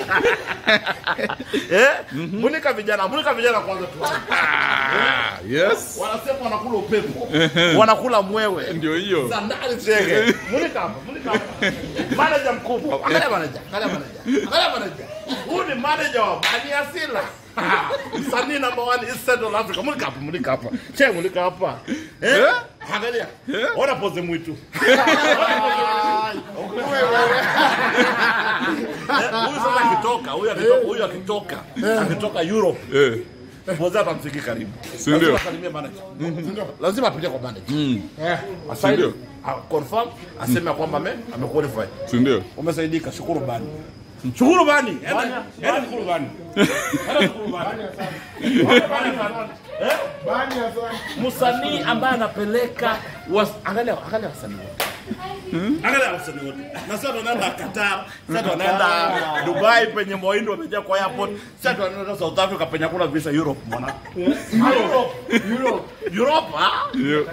eh? Mulika vijana, mulika vijana kwanza tu. Ah, yes. Wanasema wanakula upepo, wanakula mwewe. Ndio hiyo. Sandali zege. Mulika hapa, mulika hapa. Manager mkubwa. Angalia manager, angalia manager. Angalia manager. Huyu ni manager wa Bani Asila. Msanii number one East Central Africa. Mulika hapa, mulika hapa. Che, mulika hapa. Eh? Angalia. Ona pose mwitu. Eh, Huyu sasa akitoka, huyu akitoka, huyu akitoka, akitoka Europe. Eh. Pose atamfiki karibu. Si ndio? Lazima asalimie manager. Lazima apite kwa manager. Eh, Si ndio? a- confirm aseme kwamba ame amequalify. Si ndio? Umesaidika, shukuru bani. Shukuru bani. Enda enda shukuru bani. Enda shukuru bani. Eh? Msanii ambaye anapeleka was- angalia angalia wasanii wote. Angalia wasanii wote. Na sasa tunaenda Qatar, sasa tunaenda Dubai penye mawindu wamejaa kwa airport, sasa tunaenda South Africa penye hakuna visa Europe mwana. Europe. Europe. Europe, ah? Ndio.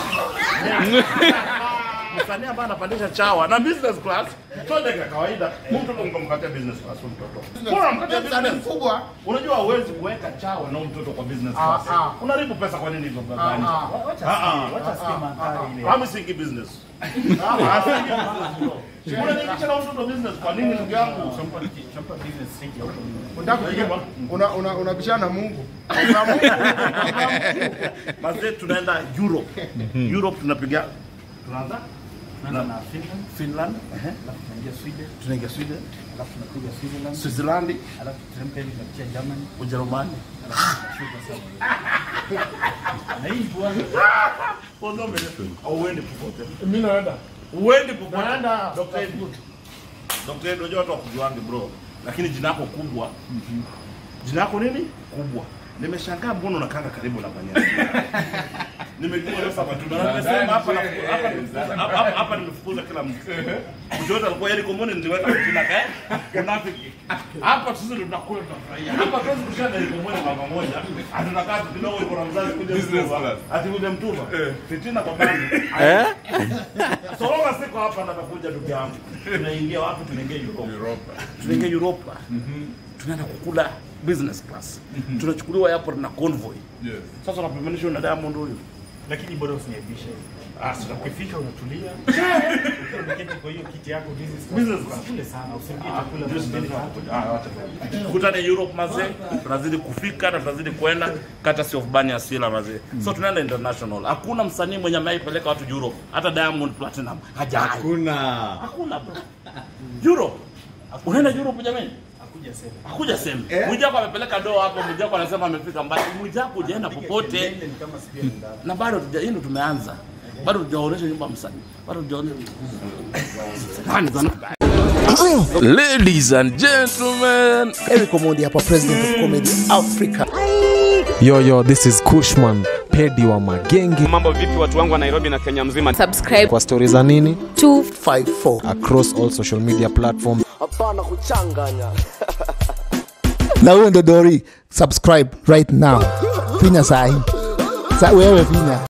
msanii ambaye anapandisha chawa na business class sio ndege ya kawaida mtu ungemkatia business class huyu mtoto bora mkatia business mkubwa unajua huwezi kuweka chawa na huyu mtoto kwa business class unaribu pesa kwa nini hivyo bradhani kama singi business Ah, singi business, bro. Unaniingisha na huyu mtoto business kwa nini ndugu yangu unataka kupiga- una- una- unabishana na Mungu Kuna Mungu. mazee tunaenda Europe Europe tunapiga tunaanza na Finland ehe. tunaingia Sweden Switzerland Ujerumani Kwanza umeelewa? Hauendi popote. Mimi naenda. Uendi popote. Naenda. Dr. Ed. Dr. Ed, unajua watu wakujuange bro. Lakini jina lako kubwa. Jina lako nini? Kubwa. Nimeshangaa mbona unakanga karibu na Banyana. Nimejua leo sasa matunda. Na nimesema hapa na hapa hapa- hapa hapa nimefukuza kila mtu. Mtu yote alikuwa yeye komoni niliweka jina kae. Unafiki. Hapa sisi ndo tunakula tunafurahia. Hapa tuwezi kushana ile komoni mama moja. Hatunakaa tu kidogo yuko na mzazi kuja Business mtuva. class. Ati kuja mtuva. Fitina kwa bani. Solonga siko hapa natakuja ndugu yangu. Tunaingia wapi? Tunaingia Europe. Tunaingia Europe. Tunaenda kukula business class. Tunachukuliwa airport na convoy. Yes. Sasa unapimanisha na Diamond huyu. lakini bora usiniaibishe. Ah, sasa Ukifika unatulia, ukiwa umeketi kwa hiyo kiti yako business class, Business class. usikule sana, usiingie chakula mbele tatu. tukutane Europe mazee, tunazidi kufika na tunazidi kwenda courtesy of Bani Asila mazee. So tunaenda international. Hakuna msanii mwenye ameipeleka watu Europe, hata Diamond Platinum hajai. Kuna. Hakuna bro. Europe. Unaenda Europe jamani? Hakuja sema. Hakuja sema. Mwijako amepeleka doo hapo, Mwijako anasema amefika mbali. Mwijako hujaenda popote Mbele ni kama sijui ndani. na bado tuja, hii ndo tumeanza. Bado tujaonesha nyumba ya msanii. Bado tujaonesha. Nani zana? Ladies and gentlemen. Eric Omondi hapa, president of comedy Africa. Yo, yo, this is Kushman, pedi wa magenge. Mambo vipi watu wangu wa Nairobi na Kenya mzima? subscribe Kwa stori za nini? 254 Across all social media platforms. na huyo ndo Dori, subscribe right now, finya sahi sa wewe finya